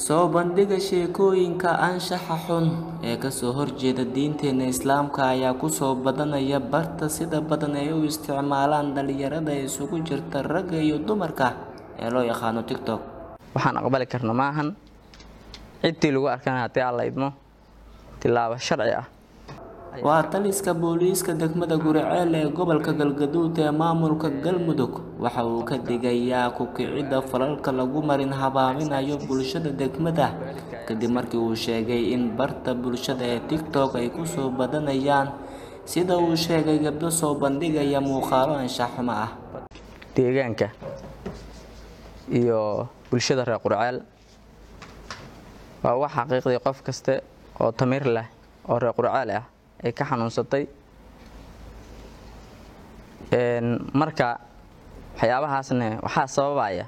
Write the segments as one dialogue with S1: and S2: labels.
S1: soo bandhiga sheekooyinka anshaxa xun ee kasoo horjeeda diinteena islaamka ayaa kusoo badanaya barta sida badan ay u isticmaalaan dhalinyarada isugu jirta ragga iyo dumarka ee loo yaqaano tiktok
S2: waxaan aqbali karna maahan ciddii lagu arkana haddii alla idmo tilaabo sharci ah
S1: waa taliska booliiska degmada guriceel ee gobolka galgaduud ee maamulka galmudug waxa uu ka digayaa ku-kicidda falalka lagu marin habaaminayo bulshada degmada kadib markii uu sheegay in barta bulshada ee tiktok ay kusoo badanayaan sida uu sheegay gabdho soo bandhigaya muuqaalo anshaxumo ah
S2: deegaanka iyo bulshada reer qurceel waa wax xaqiiqdii qof kaste oo tamiir leh oo reer qurceel ah ay ka xanuunsatay marka waxyaabahaasne waxaa sababaya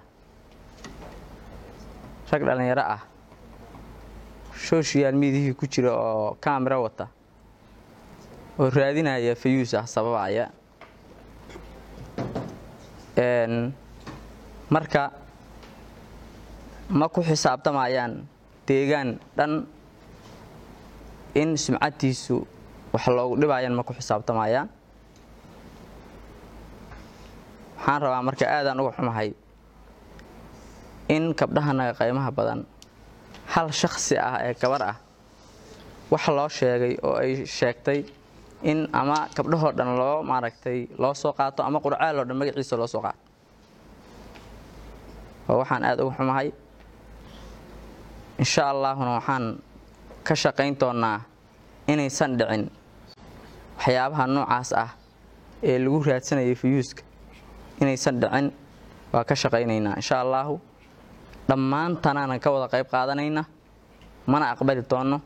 S2: rag dhallinyaro ah social mediahii ku jira oo kamera wata oo raadinaya fayuus ah sababaya marka ma ku xisaabtamayaan deegaan dhan in sumcadtiisu wax loogu dhibayaan ma ku xisaabtamayaan waxaan rabaa marka aadaan uga xumahay in gabdhahanaga qaymaha badan hal shakhsi ah ee gabar ah wax loo sheegay oo ay sheegtay in ama gabdhahoo dhan loo maaragtay loo soo qaato ama qurcaal oo dhan magaciisa loo soo qaato oo waxaan aada uga xumahay insha allaahuna waxaan ka shaqayn doonnaa inaysan dhicin waxyaabaha noocaas ah ee lagu raadsanayay fayuuska inaysan dhicin waa ka shaqaynaynaa insha allaahu dhammaantanaanan ka wada qayb qaadanayna mana aqbali doonno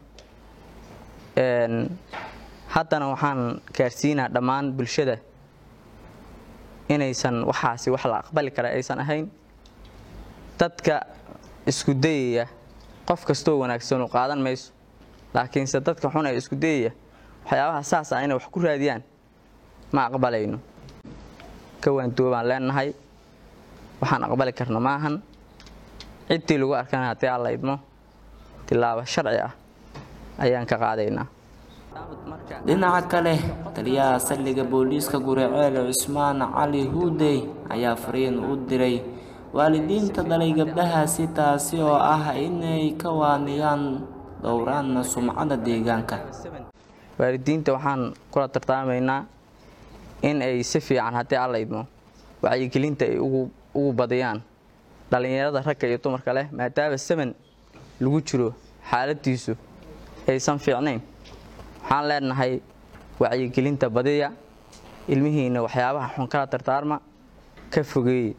S2: haddana waxaan gaarsiinaa dhammaan bulshada inaysan waxaasi wax la aqbali kara aysan ahayn dadka isku dayaya qof kastoo wanaagsan u qaadan mayso laakiinse dadka xun ee isku dayaya waxyaabaha saas ah inay wax ku raadiyaan ma aqbalayno ka waanduobaan leenahay waxaan aqbali karna maahan ciddii lagu arkana haddii alla idmo tilaabo sharci ah ayaan ka qaadaynaa
S1: dhinaca kale taliyaha saldhigga booliiska guriceel cusmaan cali huudey ayaa fariin u diray waalidiinta dhalay gabdhahaasi taasi oo ah inay ka waaniyaan dhowraanna sumcada deegaanka
S2: waalidiinta waxaan kula tartaamaynaa in ay si fiican haddii alla idmo wacyigelinta ay ugu badiyaan dhallinyarada ragga iyo dumarka leh maadaama saman lagu jiro xaaladiisu aysan fiicnayn waxaan leenahay wacyigelinta badiya ilmihiina waxyaabaha xun kala tartaarma ka fogeeye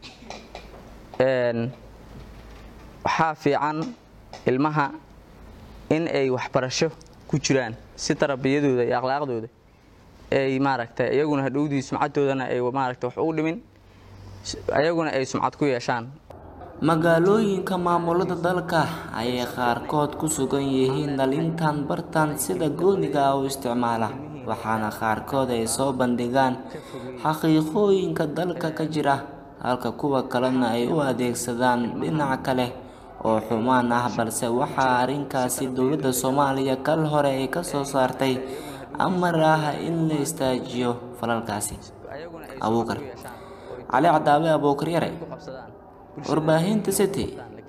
S2: waxaa fiican ilmaha in ay waxbarasho ku jiraan si tarbiyadooda iyo akhlaaqdooda ay maaragtay iyaguna hadhowdii sumcadoodana ay maaragtay wax ugu dhimin ayaguna ay sumcad ku yeeshaan
S1: magaalooyinka maamulada dalka ayay qaarkood ku sugan yihiin dhalintan bartan sida gooniga ah u isticmaala waxaana qaarkood ay soo bandhigaan xaqiiqooyinka dalka ka jira halka kuwa kalena ay u adeegsadaan dhinac kale oo xumaan ah balse waxaa arrinkaasi dowladda soomaaliya kal hore ay ka soo saartay amar ah in la istaajiyo falalkaasi abuukar cali cadaabe abuukar yare warbaahinta city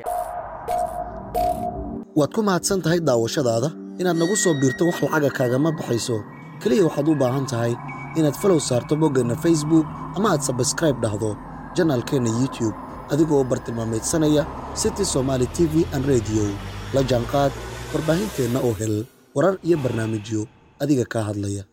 S3: waad ku mahadsan tahay daawashadaada inaad nagu soo biirto wax lacaga kaagama baxayso keliya waxaad u baahan tahay inaad falow saarto boggeenna facebook ama aad sabskraib dhahdo janaalkeenna youtube adigoo bartilmaamaydsanaya city somaali t v an rediyo la jaanqaad warbaahinteenna oo hel warar iyo barnaamijyo adiga kaa hadlaya